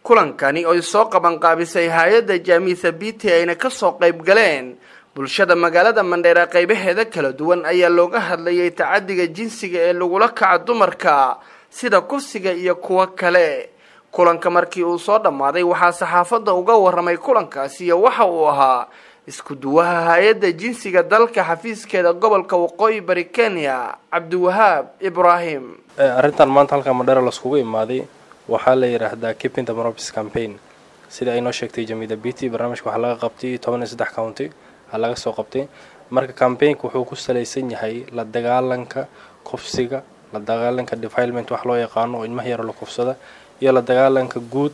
kulankani oy soo qabanqaabisay hay-adda jaamisa biti ayna kasoo qayb galeen bulshada magaalada mandheera qaybaheeda kala duwan ayaa looga hadlayay tacadiga jinsiga ee lagula kaca dumarka sida kufsiga iyo kuwo kale kulanka markii uu soo dhammaaday waxaa saxaafadda uga waramay kulankaasi iyo waxa uu ahaa isku duwaha hay-adda jinsiga dalka xafiiskeeda gobolka waqooyi bari kenya cabdiwahaab ibraahim arrintan maanta halka mandheera laskugu imaaday waxaa la yidhaahdaa keeping the moropis campaign sida ay noo sheegtay jamiida biti barnaamijka waxaa laga qabtay toban iyo saddex county aa laga soo qabtay marka campaignka wuxuu ku salaysan yahay la dagaalanka kufsiga la dagaalanka defilement wax loo yaqaano oo ilmaha yaro la kufsada iyo la dagaalanka guud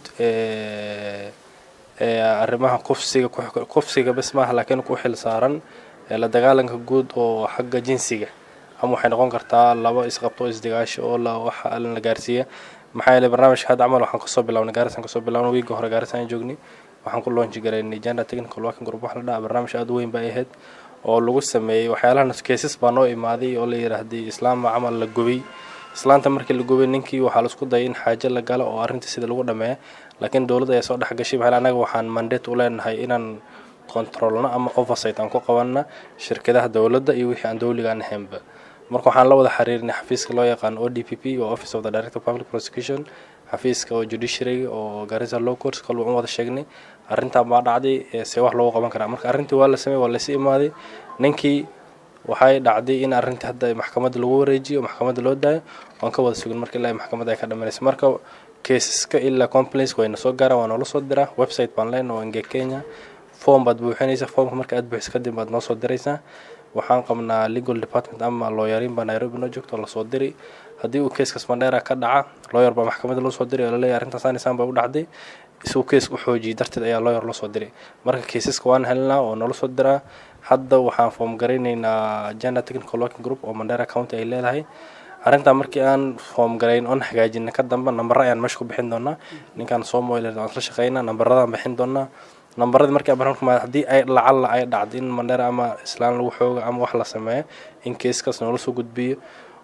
ee ee arrimaha kufsiga kufsiga bes maaha laakiin ku xil saaran la dagaalanka guud oo xagga jinsiga ama waxay noqon kartaa laba isqabto isdigaasho oo la waxa la gaarsiiya maxaa yeelay barnaamijka hadda camal waxaan kasoo bilawnay gaarisan kasoo bilawnay wiiga hore gaarisan aan joognay waxaan ku launch garaynay gender technical working group wax la dhaha barnaamij aada u weyn bay ahayd oo lagu sameeyey waxyaalahan cases baa noo imaaday oo la yidhaahday islaama camal la gubay islaanta markii la gubay ninkii waxaa laisku dayay in xaajo la galo oo arrinta sida lagu dhameeya laakiin dowladda ayaa soo dhex gashay maxaa anaga waxaan mandate u leenahay inaan controlno ama oversight aan ku qabanna shirkadaha dowladda iyo wixii aan dowliga aan ahaynba marka waxaan la wada xiriirnay xafiiska loo yaqaano o d p p oo office of the director of public prosecution xafiiska oo judiciaryga oo garissa law courts kolba un wada sheegnay arrintaa baa dhacday see wax loogu qaban karaa marka arrintii waa la sameeyey waa laysi imaaday ninkii waxay dhacday in arrintii hadda maxkamadda lagu wareejiyo maxkamadda loo daayo waan ka wada sugin marka ilaa maxkamadda ay ka dhamanaysa marka caseska ilaa complaints wayna soo gaaraan waa noola soo diraa website baan leenahay oo nge kenya form baad buuxinaysaa formka marka aad buuxiso kadib baad noo soo diraysaa waxaan qabnaa legal department ama looyarin baa nairobi noo joogto oo lasoo diri haddii uu keeskas mandheera ka dhaca looyar baa maxkamadda loo soo diray oo laleeyahay arrintaas anisaan baa u dhacday isuu kees u xoojiyay darteed ayaa looyar loo soo diray marka keesaska waan helnaa oo noola soo diraa hadda waxaan foom garaynaynaa gender technical working group oo mandheera county ay leedahay arrintaa markii aan foom garayn oon hagaajina ka dambe nambara ayaan meesha ku bixin doonaa ninkaan somoiler aan isla shaqeynaa nambaradaan bixin doonaa nambaradii markii barnaamijka haddii ay lacalla ay dhacdo in mandheera ama islaan lagu xooga ama wax la sameeyo in keeskaas noola soo gudbiyo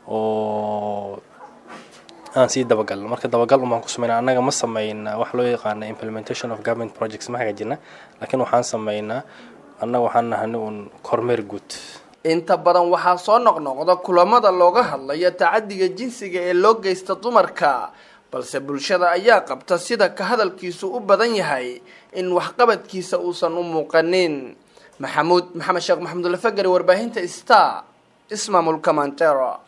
oo aan sii dabagalno marka dabagal umaan ku sameynaa annaga ma sameyna wax loo yaqaana implementation of government projects ma hagaajina laakiin waxaan sameynaa annaga waxaan nahani uun kormeer guud inta badan waxaa soo noqnoqda kulamada looga hadlayo tacadiga jinsiga ee loo geysta dumarka balse bulshada ayaa qabta sida ka hadalkiisu u badan yahay in waxqabadkiisa uusan u muuqanin maxamuud maxamed sheekh maxamudulla fagari warbaahinta star ismaamulka mantero